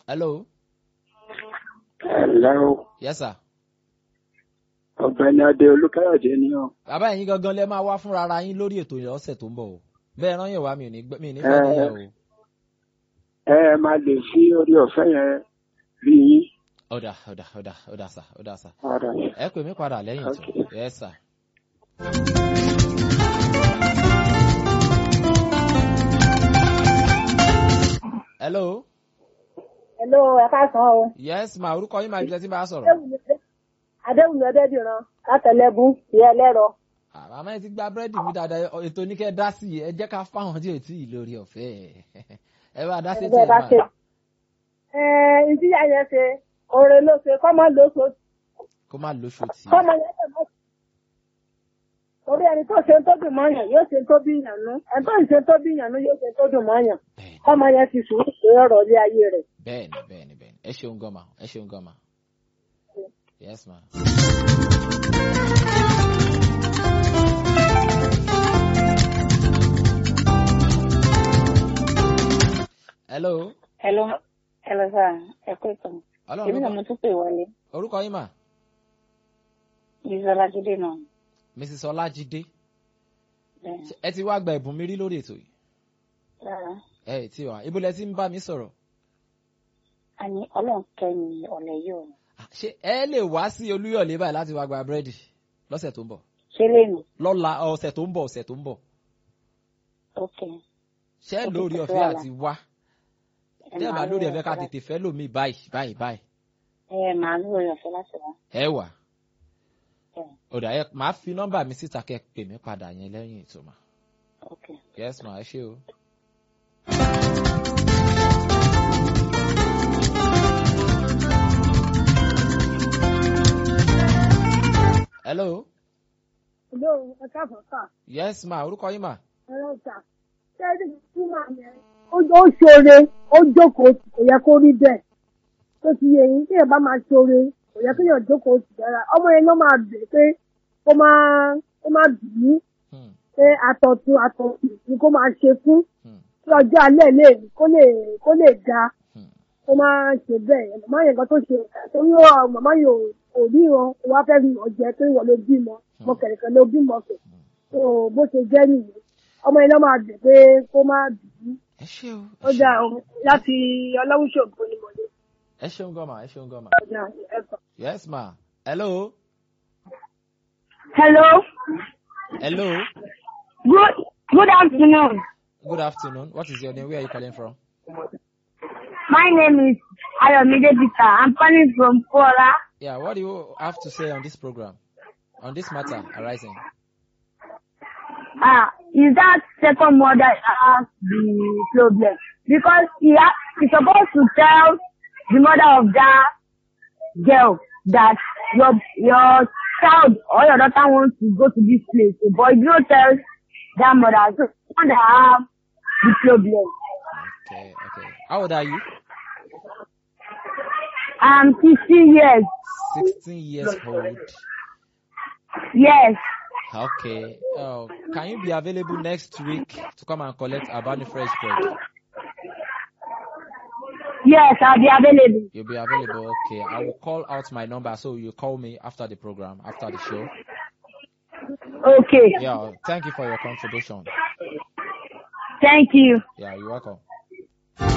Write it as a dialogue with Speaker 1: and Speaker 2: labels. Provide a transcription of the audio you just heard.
Speaker 1: hello.
Speaker 2: ẹ̀lẹ́ o
Speaker 1: yes sir.
Speaker 2: ọ̀gbẹ́ni adé olúkáyọ̀dé ni ọ́
Speaker 1: bàbá ẹ̀yin gangan lẹ máa wá fúnra ara yín lórí ètò yẹn ọ̀sẹ̀ tó ń bọ̀ o bẹ́ẹ̀ rán yẹn wá mi ò ní gbẹ́- mi ò ní fẹ́ níyẹn o.
Speaker 2: ẹ ẹ máa lè fi orí ọ̀fẹ́ yẹn rí yín
Speaker 1: ọ̀dà ọ̀dà ọ̀dà ọ̀dà sà ọ̀dà sà
Speaker 2: padà
Speaker 1: ẹ pè mí padà lẹ́yìn tó
Speaker 2: Okay.
Speaker 1: yes sir. hello
Speaker 3: Hello, ẹ káàsán o.
Speaker 1: yes ma orúkọ yín máa ibi tẹ́ tí bá a sọ̀rọ̀.
Speaker 3: Adéwùmí Ọdẹ́dìran látẹ̀lẹ́gún ìyá ẹlẹ́rọ.
Speaker 1: àmọ́ ẹ ti gba búrẹ́dì mi dáadáa ọ- ètò ní kẹ́ ẹ dá sí i ẹ jẹ́ ká fáwọn tí ò tí ì lórí ọ̀fẹ́ ẹ bá dá sí
Speaker 3: Ẹgbẹ́ bá ṣe.
Speaker 1: ẹ
Speaker 3: Ẹ ìdíyà yẹn ṣe oore ló ṣe kọ́mọ ló ṣe
Speaker 1: kó má lóṣù tì í.
Speaker 3: kọ́mọ yẹn ṣe mọ́. Torí ẹni tó ṣe ń tó dùn mọ́yàn yóò ṣe ń tó bí ìyànú. Ẹni tó ń ṣe ń tó bí ìyànú yóò ṣe ń tó dùn mọ́yàn.
Speaker 1: bẹ́ẹ̀ni
Speaker 3: Kọ́mọ yẹn ti sùúrù pé ọ̀rọ̀ ilé ayé rẹ̀.
Speaker 1: bẹ́ẹ̀ni bẹ́ẹ̀ni bẹ́ẹ̀ni ẹ ṣeun gan ma ẹ ṣeun gan ma yes ma. hello
Speaker 4: Hello, hello sir, ẹ kú ìtàn.
Speaker 1: ọlọ́run
Speaker 4: Èmi náà
Speaker 1: ló
Speaker 4: mo
Speaker 1: kọ́
Speaker 4: tún pè wọlé.
Speaker 1: orúkọ yín mà
Speaker 4: Bísọ́lá Jídé náà.
Speaker 1: mrs ọlájídé
Speaker 4: Bẹ́ẹ̀
Speaker 1: Ṣé ẹ ti wá gba ẹ̀bùn mi rí lórí ètò yìí
Speaker 4: rárá.
Speaker 1: ẹ ẹ tí wà ibo lẹ ti ń bá mi sọ̀rọ̀
Speaker 4: A ní ọlọ́run kẹ́yìn ọ̀lẹ́ yìí o.
Speaker 1: Ah, ṣé ẹ lè wá sí olúyọ̀lé báyìí láti wá gba búrẹ́dì lọ́sẹ̀ tó ń bọ̀
Speaker 4: Ṣé lèmi?
Speaker 1: lọ́la ọ̀sẹ̀ tó ń bọ̀ ọ̀sẹ̀ tó ń bọ̀
Speaker 4: Ok.
Speaker 1: ṣé
Speaker 4: Ok,
Speaker 1: lórí
Speaker 4: kò sí
Speaker 1: ọ̀fẹ́
Speaker 4: wàhálà.
Speaker 1: àti wá
Speaker 4: Ẹ
Speaker 1: tẹ́ ẹ bá
Speaker 4: máa
Speaker 1: lórí
Speaker 4: lórí
Speaker 1: ọ̀fẹ́ ká
Speaker 4: ọ̀fẹ́
Speaker 1: tètè fẹ́ lómi báyìí báyìí báyìí
Speaker 4: Ẹ máa lórí ọ̀fẹ́ láti wá.
Speaker 1: ẹ wà
Speaker 4: Ẹ
Speaker 1: ọ̀dà ẹ máa fi nọ́mbà mi síta kẹ́ ẹ pè mí padà yẹn lẹ́yìn ètò mà
Speaker 4: ok.
Speaker 1: yes ma ẹ ṣé o. hello
Speaker 3: Hello, ẹ káàsán sà.
Speaker 1: yes ma orúkọ yín mà
Speaker 3: Ẹ̀rọ sà. Ṣé ẹni tí màá yẹn? Ó ó ṣoore, ó jókòó kò yẹ kó rí bẹ́ẹ̀. Tó ti yẹ yín, tí èèyàn bá máa ṣoore, kò yẹ kéèyàn jókòó sí dára. Ọmọ yẹn ló máa bẹ̀ pé kó máa kó máa bì í
Speaker 1: Hmm,
Speaker 3: pé àtọ̀tún àtọ̀tún ni kó máa ṣe fún
Speaker 1: hmm,
Speaker 3: kí ọjọ́ alẹ́ lè kó lè kó lè da
Speaker 1: hmm.
Speaker 3: kó máa ṣe bẹ́ẹ̀. Màmá yẹn kan tó ṣe torí ó màmá yẹn ò- kò ríran ó wá fẹ́ rí ọ̀jẹ̀ pé ìwọ ló bímọ mo kẹ̀kẹ́ ló bímọ kẹ̀. So bó ṣe jẹ́ nìyẹn. Ọmọ yẹn ló máa bẹ̀ pé kó máa bì í.
Speaker 1: ẹ ṣé o
Speaker 3: Ó
Speaker 1: ẹ ṣé
Speaker 3: dáa
Speaker 1: o.
Speaker 3: o láti ọlọ́wùṣògo ni mo lè
Speaker 1: ẹ ṣeun gan ma ẹ ṣeun gan ma
Speaker 3: ọjà ẹ̀kọ́.
Speaker 1: yes ma hello
Speaker 3: Hello,
Speaker 1: hello
Speaker 3: good good afternoon.
Speaker 1: good afternoon what is your name where are you calling from.
Speaker 3: My name is Ayomide Peter. I'm calling from Kwara.
Speaker 1: Yeah, what do you have to say on this program, on this matter arising?
Speaker 3: Ah, is that second mother has the problem? Because he ha- he's supposed to tell the mother of that girl that your your child or your daughter wants to go to this place, but you don't tell that mother. So the mother have the problem.
Speaker 1: Okay, okay. How old are you?
Speaker 3: I'm 16 years.
Speaker 1: 16 years old.
Speaker 3: Yes.
Speaker 1: Okay. Uh, can you be available next week to come and collect Abani Fresh Bread?
Speaker 3: Yes, I'll be available.
Speaker 1: You'll be available. Okay. I will call out my number so you call me after the program, after the show.
Speaker 3: Okay.
Speaker 1: Yeah. Thank you for your contribution.
Speaker 3: Thank you.
Speaker 1: Yeah, you're welcome.